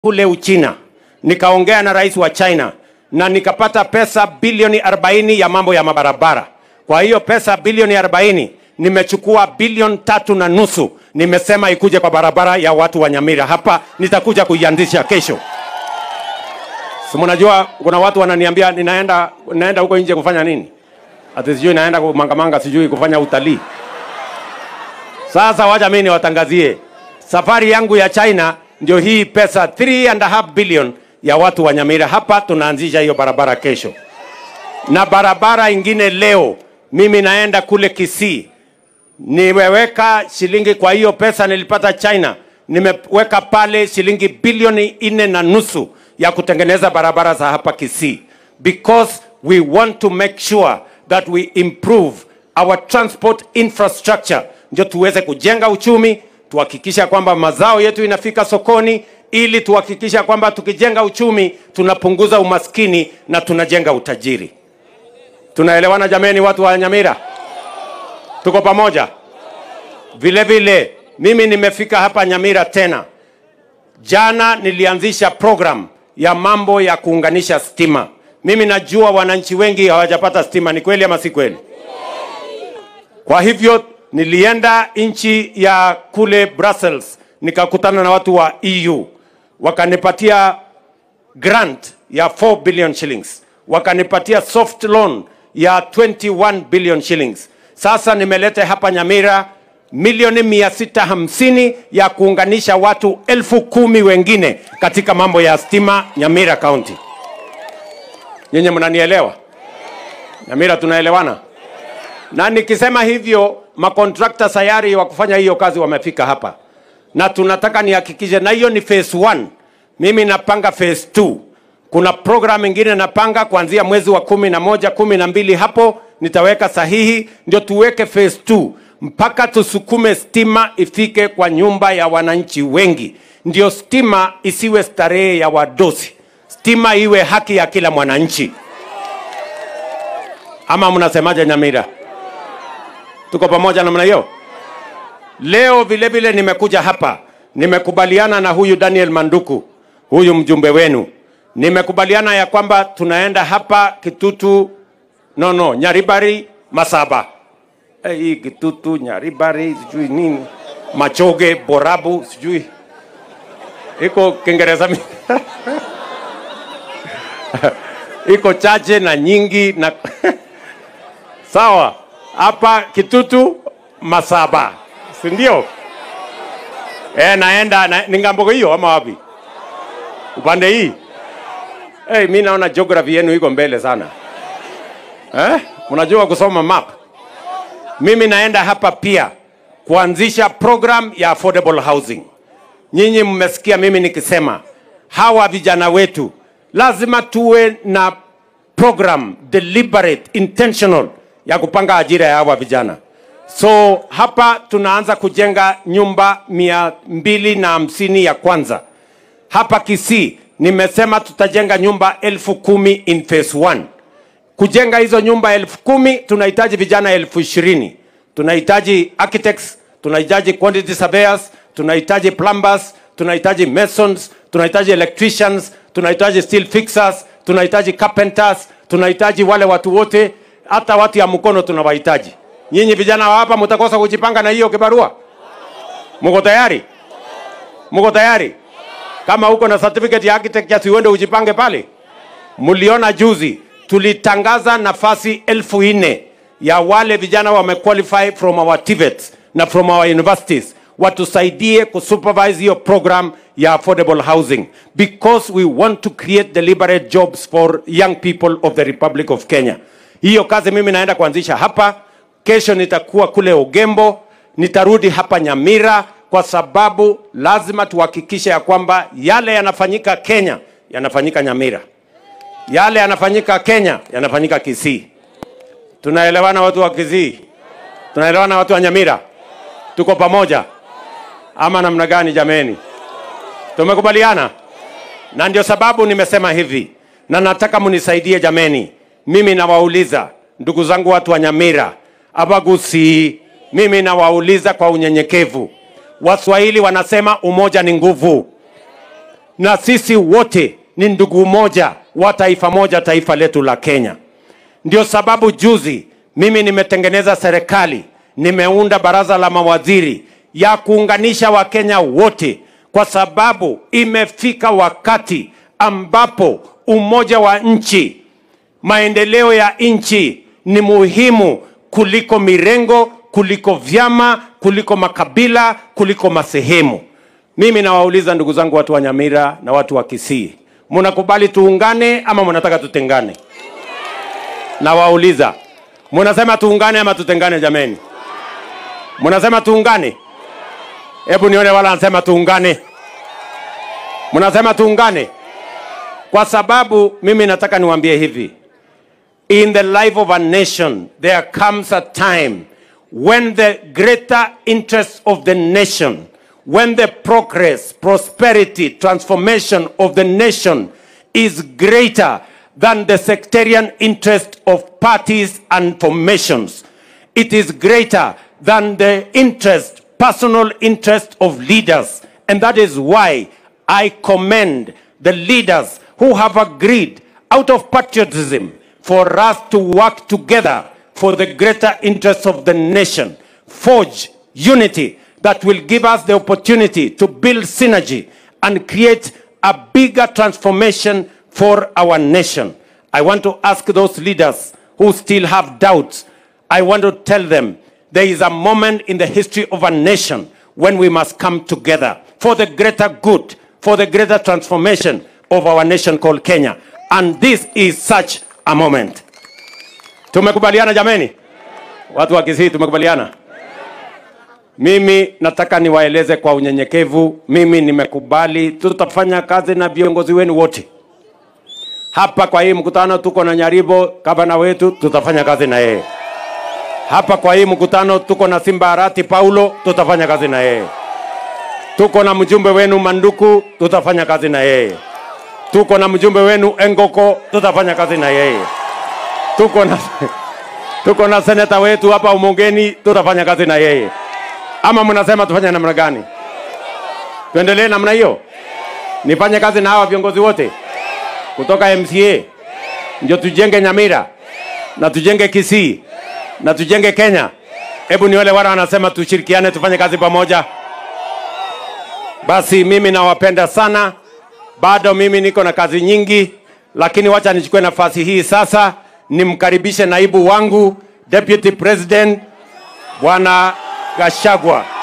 kule Uchina, nikaongea na rais wa China na nikapata pesa bilioni 40 ya mambo ya mabarabara. Kwa hiyo pesa bilioni 40 nimechukua bilioni tatu na nusu, nimesema ikuje kwa barabara ya watu wa Nyamira hapa, nitakuja kuianzisha kesho. Si mnajua kuna watu wananiambia ninaenda naenda huko nje kufanya nini? Ati sijui naenda kumangamanga, sijui kufanya utalii. Sasa wacha mimi niwatangazie safari yangu ya China ndio hii pesa 3 and a half billion ya watu wa Nyamira. Hapa tunaanzisha hiyo barabara kesho, na barabara ingine leo. Mimi naenda kule Kisii, nimeweka shilingi kwa hiyo pesa nilipata China, nimeweka pale shilingi bilioni nne na nusu ya kutengeneza barabara za hapa Kisii, because we want to make sure that we improve our transport infrastructure, ndio tuweze kujenga uchumi, tuhakikisha kwamba mazao yetu inafika sokoni, ili tuhakikisha kwamba tukijenga uchumi tunapunguza umaskini na tunajenga utajiri. Tunaelewana jameni, watu wa Nyamira? Tuko pamoja? Vile vile mimi nimefika hapa Nyamira tena. Jana nilianzisha program ya mambo ya kuunganisha stima. Mimi najua wananchi wengi hawajapata stima, ni kweli ama si kweli? Kwa hivyo nilienda nchi ya kule Brussels, nikakutana na watu wa EU, wakanipatia grant ya 4 billion shillings, wakanipatia soft loan ya 21 billion shillings. Sasa nimeleta hapa Nyamira milioni mia sita hamsini ya kuunganisha watu elfu kumi wengine katika mambo ya stima Nyamira County. Nyenye mnanielewa? Nyamira tunaelewana? Na nikisema hivyo, makontrakta sayari wa kufanya hiyo kazi wamefika hapa, na tunataka nihakikishe, na hiyo ni phase 1. Mimi napanga phase 2. Kuna program ingine napanga kuanzia mwezi wa kumi na moja kumi na mbili hapo nitaweka sahihi, ndio tuweke phase 2 mpaka tusukume stima ifike kwa nyumba ya wananchi wengi, ndio stima isiwe starehe ya wadosi, stima iwe haki ya kila mwananchi. Ama mnasemaje Nyamira? Tuko pamoja namna hiyo? Leo vile vile nimekuja hapa, nimekubaliana na huyu Daniel Manduku, huyu mjumbe wenu, nimekubaliana ya kwamba tunaenda hapa Kitutu, no no, Nyaribari, Masaba Eh, hii Kitutu, Nyaribari, sijui nini, Machoge, Borabu, sijui iko Kiingereza mi- iko chache na nyingi na sawa. Hapa Kitutu, Masaba, si ndio? Eh, naenda na, ni ngambo hiyo ama wapi? Upande hii? Eh, mi naona geography yenu iko mbele sana eh? Mnajua kusoma map mimi naenda hapa pia kuanzisha program ya affordable housing. Nyinyi mmesikia mimi nikisema hawa vijana wetu lazima tuwe na program deliberate, intentional ya kupanga ajira ya hawa vijana. So hapa tunaanza kujenga nyumba mia mbili na hamsini ya kwanza hapa Kisii. Nimesema tutajenga nyumba elfu kumi in phase one kujenga hizo nyumba elfu kumi tunahitaji vijana elfu ishirini tunahitaji architects tunahitaji quantity surveyors tunahitaji plumbers tunahitaji masons tunahitaji electricians tunahitaji steel fixers tunahitaji carpenters tunahitaji wale watu wote hata watu ya mkono tunawahitaji nyinyi vijana wa hapa mtakosa kujipanga na hiyo kibarua mko tayari mko tayari kama uko na certificate ya architecture si uende ujipange pale mliona juzi tulitangaza nafasi elfu nne ya wale vijana wamequalify from our TVETs na from our universities watusaidie kusupervise hiyo program ya affordable housing because we want to create deliberate jobs for young people of the Republic of Kenya. Hiyo kazi mimi naenda kuanzisha hapa. Kesho nitakuwa kule Ugembo, nitarudi hapa Nyamira kwa sababu lazima tuhakikishe ya kwamba yale yanafanyika Kenya yanafanyika Nyamira yale yanafanyika Kenya yanafanyika Kisii. Tunaelewana watu wa Kisii? Tunaelewana watu wa Nyamira? Tuko pamoja ama namna gani jameni? Tumekubaliana, na ndio sababu nimesema hivi, na nataka munisaidie jameni. Mimi nawauliza ndugu zangu watu wa Nyamira, Abagusi, mimi nawauliza kwa unyenyekevu. Waswahili wanasema umoja ni nguvu na sisi wote ni ndugu moja wa taifa moja, taifa letu la Kenya. Ndio sababu juzi mimi nimetengeneza serikali, nimeunda baraza la mawaziri ya kuunganisha Wakenya wote, kwa sababu imefika wakati ambapo umoja wa nchi, maendeleo ya nchi ni muhimu kuliko mirengo, kuliko vyama, kuliko makabila, kuliko masehemu. Mimi nawauliza ndugu zangu, watu wa Nyamira na watu wa Kisii, mnakubali tuungane ama mnataka tutengane? Nawauliza, mnasema tuungane ama tutengane? Jameni, mnasema tuungane? Hebu nione wala anasema tuungane. Mnasema tuungane, kwa sababu mimi nataka niwaambie hivi, in the life of a nation there comes a time when the greater interest of the nation when the progress prosperity transformation of the nation is greater than the sectarian interest of parties and formations it is greater than the interest personal interest of leaders and that is why i commend the leaders who have agreed out of patriotism for us to work together for the greater interests of the nation, forge unity that will give us the opportunity to build synergy and create a bigger transformation for our nation. I want to ask those leaders who still have doubts, I want to tell them there is a moment in the history of a nation when we must come together for the greater good, for the greater transformation of our nation called Kenya. And this is such a moment. Tumekubaliana jameni, watu wa Kisii, tumekubaliana. Mimi nataka niwaeleze kwa unyenyekevu, mimi nimekubali, tutafanya kazi na viongozi wenu wote hapa. Kwa hii mkutano tuko na Nyaribo, gavana wetu, tutafanya kazi na yeye hapa. Kwa hii mkutano tuko na Simba Arati Paulo, tutafanya kazi na yeye. Tuko na mjumbe wenu Manduku, tutafanya kazi na yeye. Tuko na mjumbe wenu Engoko, tutafanya kazi na yeye tuko na tuko na seneta wetu hapa Umongeni, tutafanya kazi na yeye. Ama mnasema tufanye namna gani? Tuendelee namna hiyo, nifanye kazi na hawa viongozi wote kutoka MCA, ndio tujenge Nyamira na tujenge Kisii na tujenge Kenya. Hebu ni wale wale wanasema tushirikiane, tufanye kazi pamoja. Basi mimi nawapenda sana, bado mimi niko na kazi nyingi, lakini wacha nichukue nafasi hii sasa nimkaribishe naibu wangu Deputy President Bwana Gashagwa.